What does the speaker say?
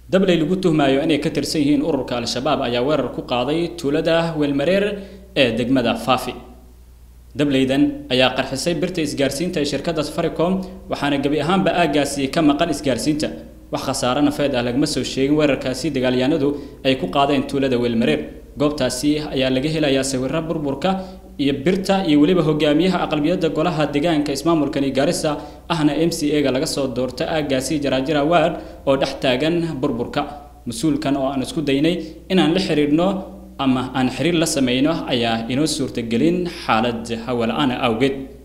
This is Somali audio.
dabley lagu tuhmayo inay ka tirsan yihiin ururka al-shabaab ayaa weerar ku qaaday tuulada weelmareer ee degmada faafi dableydan ayaa qarxisay birta isgaarsiinta ee shirkadda safaricom waxaana gebi ahaanba aaggaasi ka maqan isgaarsiinta wax khasaare nafeed ah lagama soo sheegin weerarkaasi dagaalyahanadu ay ku qaadeen tuulada weelmareer goobtaasi ayaa laga helayaa sawirro burburka iyo birta iyo weliba hogaamiyaha aqlabiyadda golaha deegaanka ismaamulkani gaarisa ahna m c a-ga laga soo doorta aaggaasi jaraajira ward oo dhex taagan burburka mas-uulkan oo aan isku daynay inaan la xiriirno ama aan xiriir la sameyno ayaa inoo suurtagelin xaalad hawala-aana awgeed